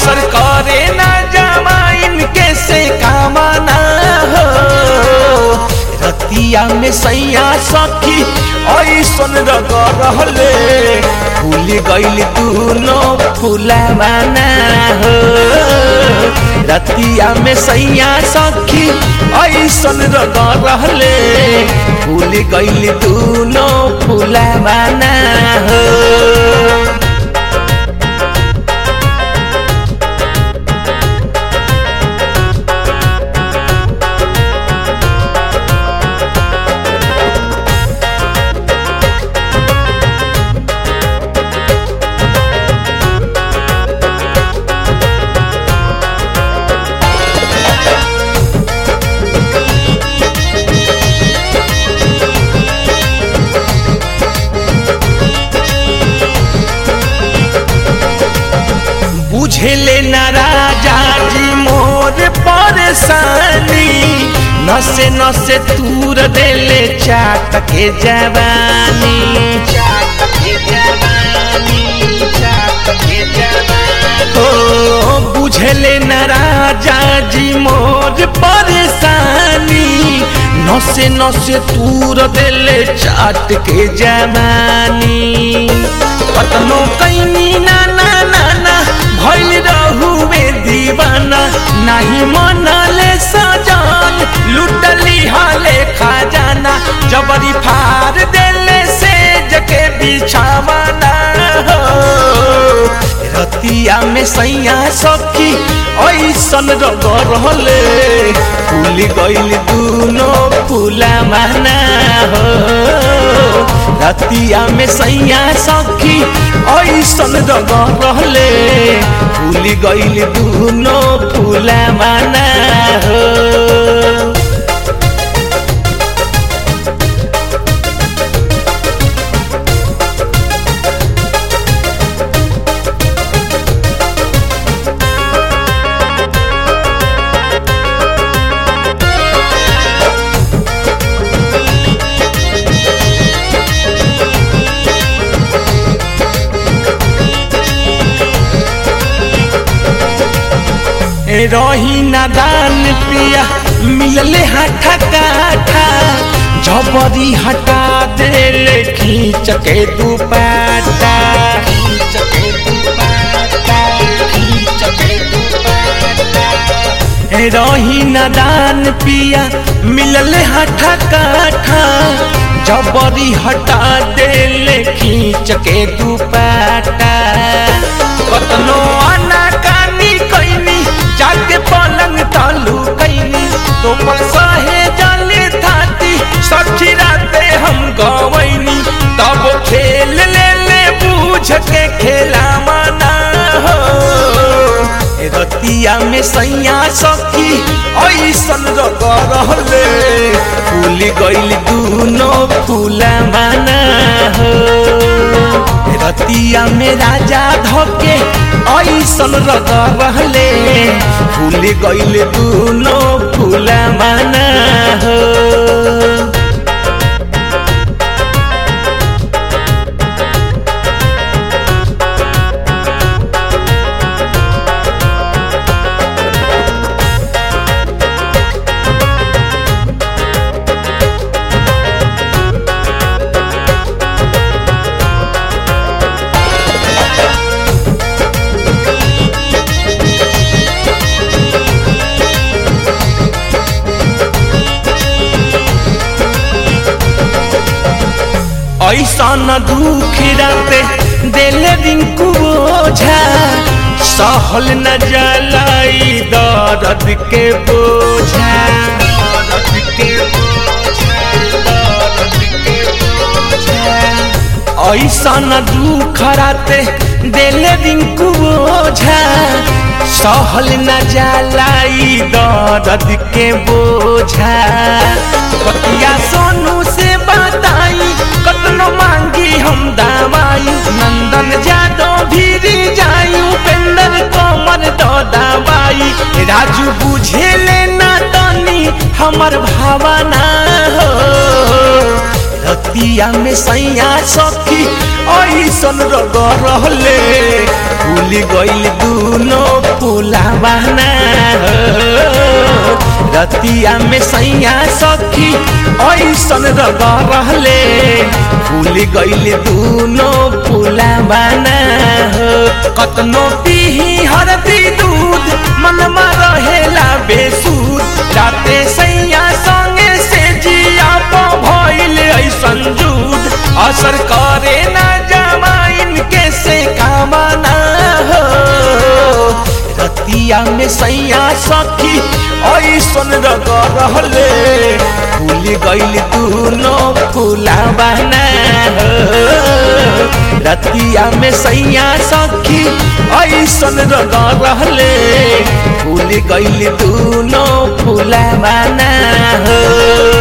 असर करे ना जमाइन के से कामना हो रतिया में सैया सखी ऐसन रग रहले फूल गइल दूनो फूलवाना हो रतिया में सैया सखी ऐसन रग रहले फूल गइल दूनो फूलवाना हो बुझेले न राजा जी मोर परेशानी नसे नसे तूर देले चाट के जवानी चाट के जवानी चाट के जवानी ओ बुझेले न राजा जी मोर परेशानी नसे नसे तूर देले चाट के जवानी कतनो कैनी ना ना ना ना भइल रहुवे दीवाना नाही मनले सजान लुटली हाले खजाना जबरी फार देले से जके बिछावाना हो रतिया में सैया सखी ऐसन रग रहले फूल गइल दूनो फूला माना हो रतिया में सैया सखी ऐसन रग रहले फूल गइल दूनो फूला माना हो रही नादान पिया मिलले हाथा काठा जबरी हटा देले खींच के दुपाटा खींच के दुपाटा खींच के दुपाटा रही नादान पिया मिलले हाथा काठा जबरी हटा देले खींच के दुपाटा कतनो आना कानी कैनी जाके पलंग तालू कैनी तो पर सहे जाले थाती सखी राते हम गवैनी तब खेल ले ले बूझ के खेला माना हो रतिया में सैया सखी ऐसन रग रहले फूल गइल दूनो फूला माना हो रतिया में राजा धके ऐसन रग रहले फूल गइल दूनो फूला माना हो ऐसा न दुख राते दिले रिंकू ओझा सहल न जलाई दर्द के बोझा दर्द के बोझा, दर्द के बोझा। ऐसा न दुख राते दिले रिंकू ओझा सहल न जलाई दर्द के बोझा बतिया सोनू से बताई कतनो मांगी हम दवाई नंदन जादव भीरी जाई उपेंद्र कोमर दो दवाई राजू बुझे लेना तनी हमर भावना हो रतिया में सैया सखी ऐसन रग रहले फूल गइल दूनो फूलावाना रतिया में सैया सखी ऐसन रग रहले फूल गइल दूनो फूलावाना कतनो पीही हरदी दूध मनमा रहेला बेसूद जाते सैया संगे से जिया प भइल ऐसन जूद असर करे ना जमाइन के से कामना हो रतिया में सैया सखी ऐसन रग रहले फूल गइल दूनो फूलावाना हो रतिया में सैया सखी ऐसन रग रहले फूल गइल दूनो फूलावाना हो